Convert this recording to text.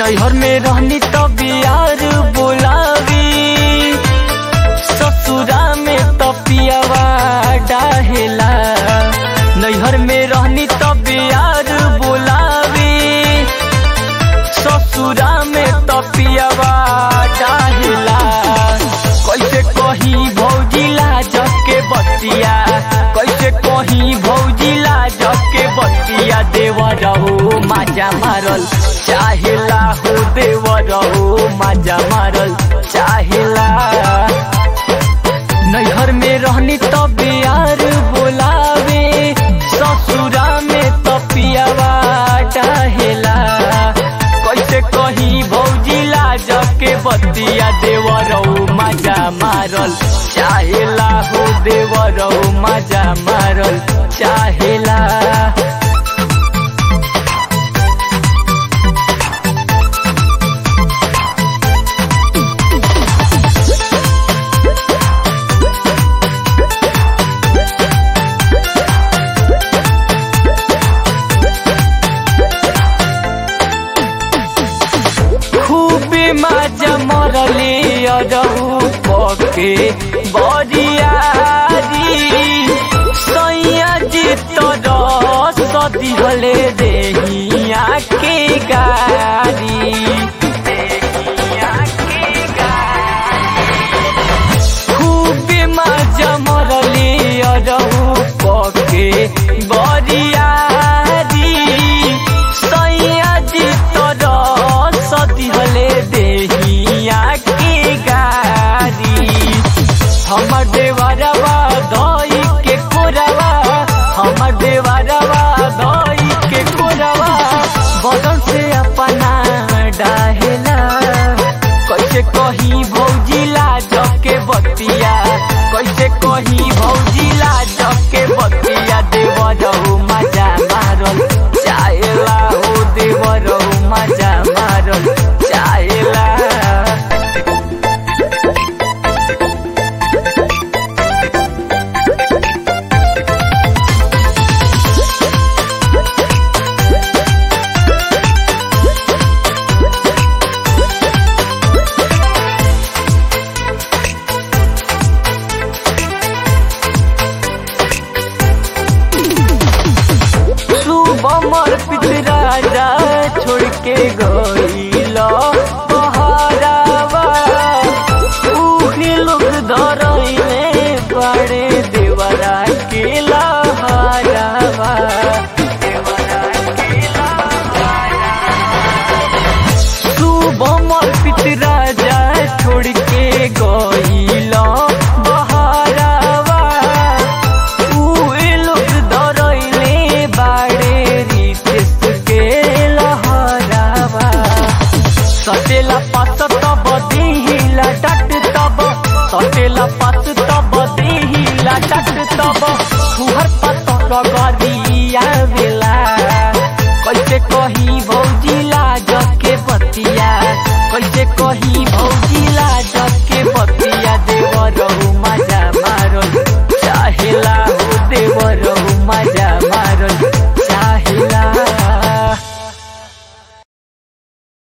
नैहर में रहनी तब यार बोलावी ससुरा में तपियावा डाहेला नैहर में रहनी तब यार बोलावी ससुरा में तपियावा डाहेला कैसे कहीं भौजी लाज के बतिया कैसे कहीं भौजी लाज के बतिया देवर हो माजा मारल चाहेला हो देवर हो माजा मारल चाहेला नैहर में रहनी तब यार बोलावे ससुरा में तपियावा डाहेला कैसे कहीं भौजी लाज के बतिया देवरौ मजा मारल चाहेला हो देवरौ मजा मारल चाहेला खूबे मजा मरले अरहु पके बरियारी सैया जी तर सदिहले देहिया के गारी देहिया के खूबे मजा मरले अरहु पके बरियारी सैया जी तर सदिहले देहिया के गारी हमर देवरवा